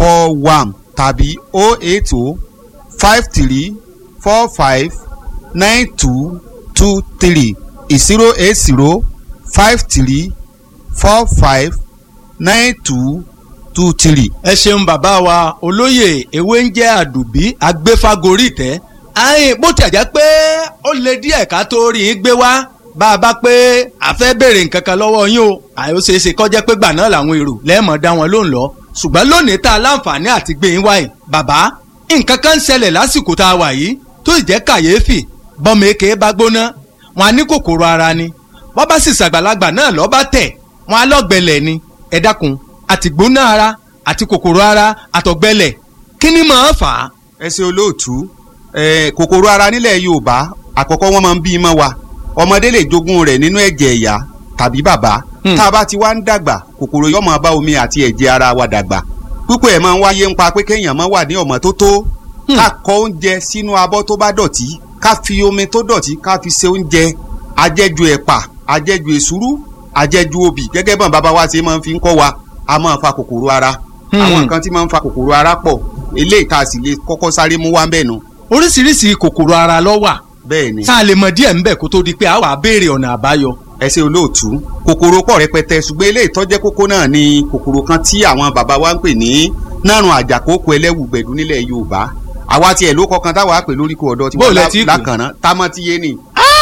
four one tàbí o eight o five three four five nine two two three zero eight zero five three four five nine two two three. ẹ ṣeun bàbá wa olóyè ewé ń jẹ́ àdùbí agbéfágorí tẹ́ àyìn bó tẹ̀ jẹ́ pé ó lè díẹ̀ ká tó rí i gbé wá bá a bá pé a fẹ́ béèrè nǹkan kan lọ́wọ́ yín o àyè ó ṣeé ṣe kó jẹ́ pé gbà náà làwọn èrò lẹ́ẹ̀mọ́ dá wọn lóhùn lọ ṣùgbọ́n lónìí tá a láǹfààní àti gbé yín wáyé bàbá nǹkan kan ń ṣẹlẹ̀ lásìkò tá a wà yìí tó sì jẹ́ kàyéfì bọ́mọ èké bá gbóná wọn á ní kòkòrò ara ni bọ́ bá sì ṣàgbàlagbà náà lọ́ bá tẹ̀ wọn á lọ́gbẹ̀lẹ̀ ni ẹ dákun àti gbóná ara àti kòkòrò ara àtọ̀gbẹlẹ̀ kí ni máa fà á. ẹ ṣe olóòtú eh, kòkòrò ara nílẹ̀ yorùbá àkọ́kọ́ wọ́n máa ń bí i mọ́ wa ọmọdé lè jogún rẹ̀ nínú ẹ̀jẹ̀ ìyá tàbí bàbá Hmm. tá a bá ti wá ń dàgbà kòkòrò yóò máa bá omi àti ẹ̀jẹ̀ ara wa dàgbà púpọ̀ ẹ̀ máa ń wáyé ń pa pé kéèyàn máa wà ní ọmọ tó tó Hmm. ká kọ oúnjẹ sínú abọ́ tó bá dọ̀tí ká fi omi tó dọ̀tí ká fi ṣe oúnjẹ ajẹ́jú ẹ̀pà ajẹ́jú èsúrú ajẹ́jú obì gẹ́gẹ́ bọ́n bàbá wa ṣe máa ń fi ń kọ́ wa a máa fa kòkòrò ara Hmm. àwọn nǹkan tí máa ń fa kòkòrò ara pọ̀ eléyìí tá a sì lè kọ́kọ́ sáré mú wá bẹ́ẹ̀ nu oríṣiríṣi kòkòrò ara ló wà bẹ́ẹ̀ ni tá a lè mọ díẹ̀ ńbẹ̀ kó tó di pé a wà á béèrè ọ̀nà àbáyọ. ẹ ṣe olóòtú kòkòrò pọ̀ rẹpẹtẹ ṣùgbọ́n eléyìí tó jẹ́ kókó náà ni kòkòrò kan tí àwọn bàbá wa ń pè ní nárùn àjàkókò ẹlẹ́wù gbẹ̀dú nílẹ̀ yorùbá àwa tiẹ̀ ló kọkan táwa pè lóríkò ọ̀dọ́ tí Bó wọ́n lẹ ti pè? lákànná támọ́tíyé ni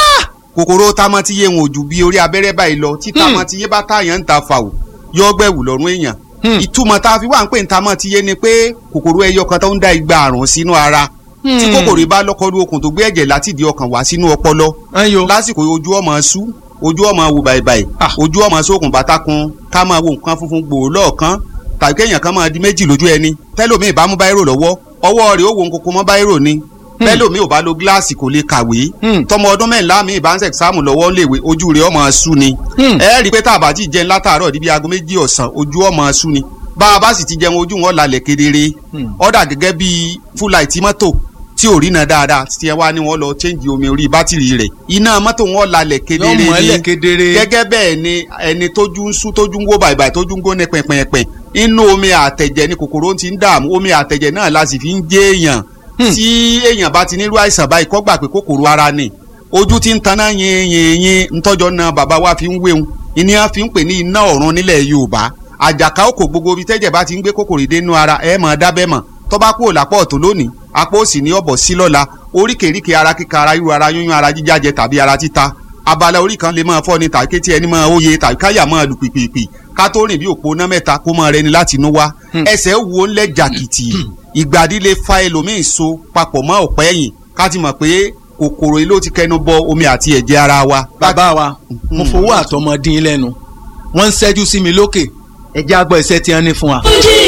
kòkòrò támọ́tíyé wọn ò ju bí orí abẹ́rẹ́ báyìí lọ tí támọ́tíyé bá táyàn ń ta fàwọ̀ yọ gbẹ̀wù lọ́rùn èèyàn Hmm. ìtumọ̀ tá a fi wà ń pè ní támọ́tíyé ni pé kòkòrò ẹyọ kan tó ń dá igba àrùn sínú ara tí Hmm. kòkòrò bá lọ́kọ́lú okùn tó gbé ẹ̀jẹ̀ láti di ọkàn wá sínú ọpọlọ ayo lásìkò ojú ọmọ sú ojú ọmọ wò bàìbàì Ah. ojú ọmọ sókun bàtàkùn ká máa wo nǹkan funfun gbòó lọ́ọ̀kan tàbí kéèyàn kan máa di méjì lójú ẹni tẹ́lòmíì bá mú báírò lọ́wọ́ ọwọ́ rẹ̀ ó wo nkoko mọ́ báírò ni tẹ́lòmíì ò bá lo gíláàsì kò lè kàwé Hmm. tọmọ ọdún mẹ́ńlá mi ìbá ń sẹ̀sáàmù lọ́wọ́ léwe ojú rẹ̀ ọmọ sú ni Hmm. ẹ rí i pé tá a bá ti jẹun látàárọ̀ níbi aago méjì ọ̀sán ojú ọmọ sú ni bá a bá sì ti jẹun ojú wọn lálẹ́ kedere Hmm. ọ̀dà gẹ́gẹ́ bíi fúláìtì mọ́tò tí ò rí náà dáadáa tí ẹ wá ní wọn lọ chẹ́ǹgì omi orí bátìrì rẹ̀ iná mọ́tò wọn lálẹ́ kedere yóò mọ ni ẹlẹ kedere. gẹ́gẹ́ bẹ́ẹ̀ ni ẹni tójú ń sú tójú ń wó bàìbàì tójú ń gbóná pẹ̀pẹ̀pẹ̀ inú omi àtẹ̀jẹ̀ ni kòkòrò ti ń dààmú omi àtẹ̀jẹ̀ náà la sì fi ń jẹ́ èèyàn Hmm. tí èèyàn bá ti nírú àìsàn báyìí kó gbà pé kòkòrò ara ni ojú ti ń taná yin yin yin ntọ́jọ́ náà bàbá wa fi ń wéhun ìníyàn fi ń pè ní iná ọ̀run nílẹ̀ Yorùbá àjàká òkò gbogbo ibi tẹ́jẹ̀ bá ti ń gbé kòkòrò dénú ara ẹ̀ mọ̀ dábẹ́ mọ̀ tó bá kúrò lápò ọ̀tún lónìí apá òsì ní ọ̀bọ̀ sí lọ́la oríkèéríkèé ara kíka ara ríru ara yúnyún ara jíjájẹ tàbí ara títa abala orí kan lè máa fọ́ ni tàbí kétí ẹni máa óye tàbí káyà máa lù pìpìpì ká tó rìn bí òpó ná mẹ́ta kó máa rẹni láti inú wá ẹsẹ̀ wo ńlẹ̀ jàkìtì ìgbàdí lè fa ẹlòmíín so papọ̀ mọ́ ọ̀pẹ́ ẹ̀yìn ká ti mọ̀ pé kòkòrò yìí ló ti kẹnu bọ omi àti ẹ̀jẹ̀ ara wa. bàbá wa mo fowó àtọmọdín lẹ́nu wọ́n ń ṣẹ́jú sí mi lókè ẹ̀jẹ̀ àgbọ̀ ìṣẹ́ tí wọ́n ní fún wa. Fuji